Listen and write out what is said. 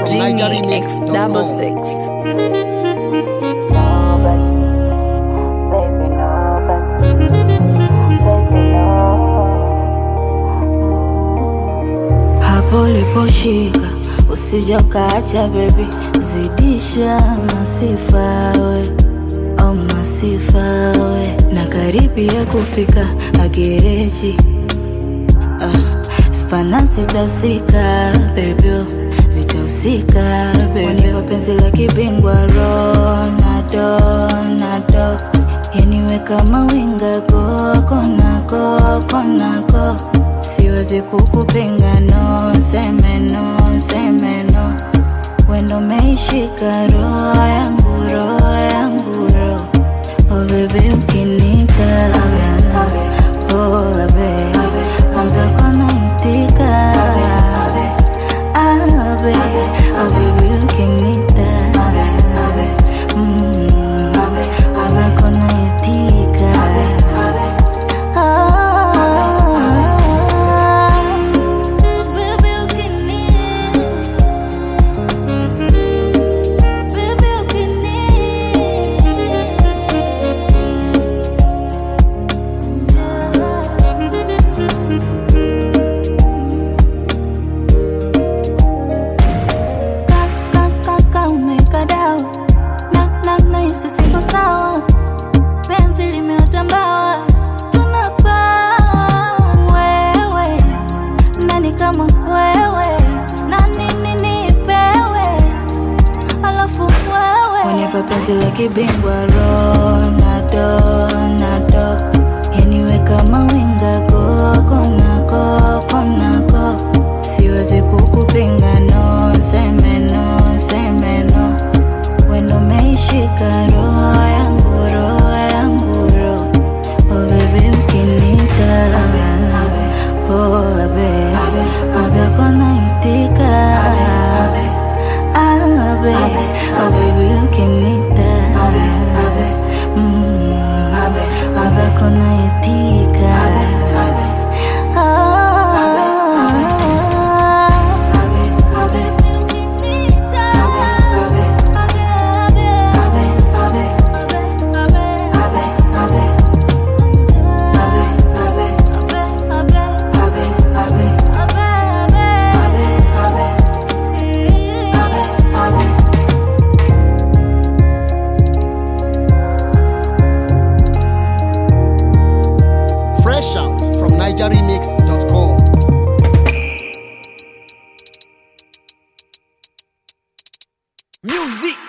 Genie X double six. Baby, no, but baby, no. Hapo uliposhika usije ukaacha baby, zidisha masifa we, oh masifa we, na karibia kufika agereji ah, spana zitahusika bebyo zitahusika beniwa penzi la kibingwa Ronaldo Ronaldo yaniwe kama winga koko nako konako siwezi kukupinga no seme no seme no wendo meishika roho yangu roho yangu roho oh baby ukinika oh baby anza kunaitika ah baby oh baby ukinita mm anza kunaitika Kaka umekadao na na nahisi siko sawa, penzi limeota mbawa, tunapaa wewe, nani kama wewe, na nini nipewe, alafu wewe unipa penzi la kibingwa Ronaldo, Ronaldo, yaniwe kama winga koko nako konako, siwezi kukupinga no, seme no, seme no wendo meishika roho yangu roho yangu roho oh baby ukinita oh baby maza konaitika ah baby oh baby ukinita mm maza konaitika Fresh out from NigerRemix.com. Music